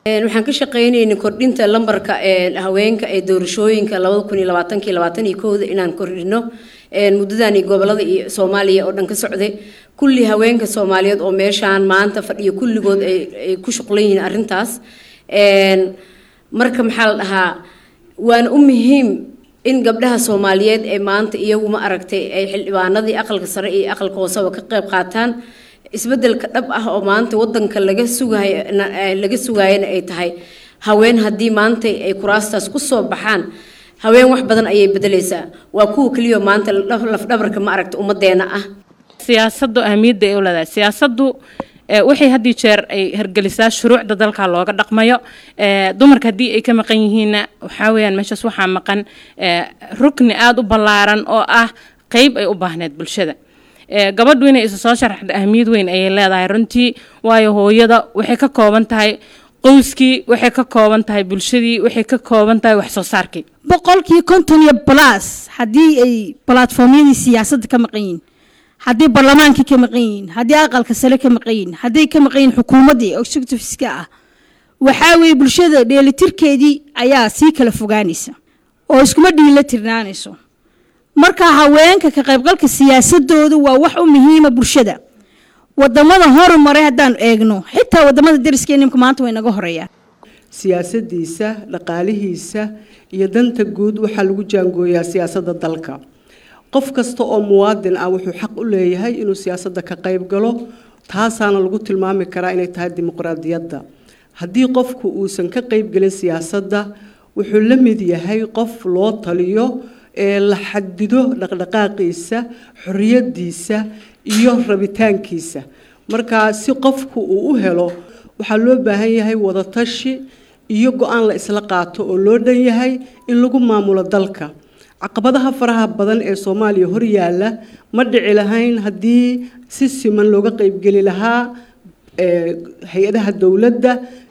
waxaan ka shaqaynaynay kordhinta lambarka haweenka ee doorashooyinka labada kun iyo labaatankii labaatan iyo kowda inaan kordhino muddadani gobolada iyo soomaaliya oo dhan ka socday kulli haweenka soomaaliyeed oo meeshaan maanta fadhiyo kulligood ay ku shuqlan yihiin arrintaas marka maxaa la dhahaa waana u muhiim in gabdhaha soomaaliyeed ee maanta iyagu ma aragtay ay xildhibaanadii aqalka sare iyo aqalka hooseba ka qayb qaataan isbedelka dhab ah oo maanta wadanka laga sugaay laga sugaayana ay tahay haween haddii maanta ay kuraastaas kusoo baxaan haween wax badan ayay bedelaysaa waa kuwa keliya maanta lafdhabarka ma aragta ummadeena ah siyaasaddu ahmiyadda ay u leedahay siyaasaddu waxay haddii jeer ay hergelisaa shuruucda dalka looga dhaqmayo dumarka haddii ay ka maqan yihiinna waxaa weyaan meeshaas waxaa maqan rukni aada u ballaaran oo ah qeyb ay u baahneed bulshada gabadhu inay isa soo sharaxda ahmiyad weyn ayay leedahay runtii waayo hooyada waxay ka kooban tahay qoyskii waxay ka kooban tahay bulshadii waxay ka kooban tahay wax soo saarkii boqolkii konton iyo balaas haddii ay balatformyadii siyaasadda ka maqan yihiin haddii barlamaankii ka maqan yihiin haddii aqalka sare ka maqan yihiin hadday ka maqan yihiin xukuumaddii executiveska ah waxaa weeye bulshada dheelitirkeedii ayaa sii kala fogaanaysa oo iskuma dhiila tirnaanayso marka haweenka ka qaybgalka siyaasadooda waa wax u muhiima bulshada wadamada horumaray haddaan eegno xitaa wadamada dariskeenimka maanta way naga horeeyaan siyaasadiisa dhaqaalihiisa iyo danta guud waxaa lagu jaangooyaa siyaasadda dalka qof kasta oo muwaadin ah wuxuu xaq u leeyahay inuu siyaasadda ka qayb galo taasaana lagu tilmaami karaa inay tahay dimuqraadiyadda haddii qofku uusan ka qaybgelin siyaasadda wuxuu la mid yahay qof loo taliyo ee la xadido dhaqdhaqaaqiisa xorriyadiisa iyo rabitaankiisa markaa si qofku uu u helo waxaa loo baahan yahay wadatashi iyo go-aan la isla qaato oo loo dhan yahay in lagu maamulo dalka caqabadaha faraha badan ee soomaaliya hor yaalla ma dhici lahayn haddii si siman looga qaybgeli lahaa hay-adaha dowladda